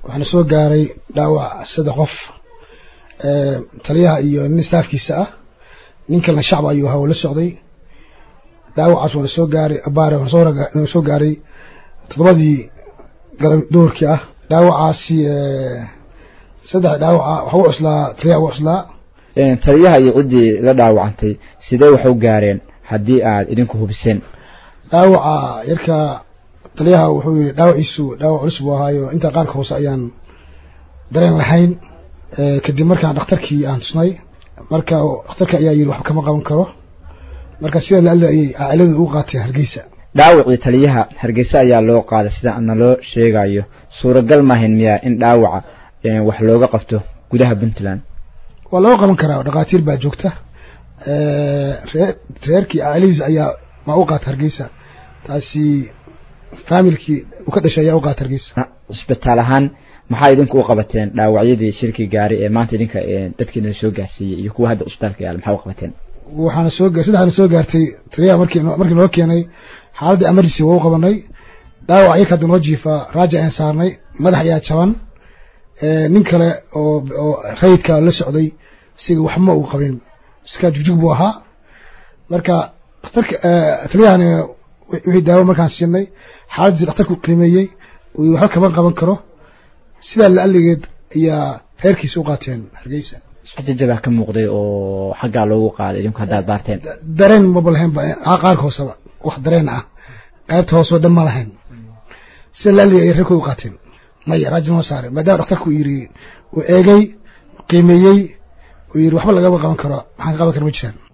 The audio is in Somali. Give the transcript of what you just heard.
waxaana soo gaaray dhaawac saddex qof taliyaha iyo nin staafkiisa ah nin kalena shacab ayuu ahaa oo la socday dhaawacaas waana soo gaaray abaare waana soo gaaray toddobadii galab duhurkii ah dhaawacaasi saddex dhaawaca waxa u cuslaa taliyaha ugu cuslaa taliyaha iyo ciddii la dhaawacantay sidee wax u gaareen haddii aad idinku hubiseen dhaawaca yarka taliyaha wuxuu yihi dhaawaciisu dhaawac culus buu ahaayo intaa qaarka hoose ayaan dareen lahayn kadib markaan dhakhtarkii aan tusnay marka dhakhtarka ayaa yidhi waxba kama qaban karo marka sida la ayay cailadu ugu qaateen hargeysa dhaawacii taliyaha hargeysa ayaa loo qaaday sida naloo sheegayo suuragal maahayn miyaa in dhaawaca wax looga qabto gudaha puntland waa looga qaban karaa dhakhaatiir baa joogta ree reerkii cailadiisa ayaa ma u qaata hargeysa taasi faamilkii uu ka dhashay ayaa u qaata hargeysa cisbitaal ahaan maxaa idinku u qabateen dhaawacyadii shirkii gaari ee maanta idinka dadkiina soo gaarsiiyey iyo kuwa hadda cisbitaalka yaala maxaa u qabateen waxaana soo saddexaana soo gaartay taliyaha markii markii noo keenay xaaladda emergency waa u qabanay dhaawac yarka hadda noo jiifa raaja ayaan saarnay madax ayaa jaban nin kale oo oo rayidka la socday isiga waxma uu qabin iska jugjug buu ahaa marka dhakhtarka taliyahana wixii daawo markaan siinay xaaladdiisi dhakhtarku qiimeeyey uu waxba kaban qaban karo sidaa la aligeed ayaa reerkiisa u qaateen hargeysa jajabaa ka muuqday oo xaggaa loogu qaaday idinku haddaad baarteen dareen maba lahaynba qaarka hooseba wax dareen ah qaybta hoose oo dhan ma lahayn sida la aligay ay reerkooda u qaateen maya raajin ma saare maadaama dhakhtarku yidhi uu eegay qiimeeyey uu yidhi waxba lagama qaban karo maxaan ka qaban kara ma jiraan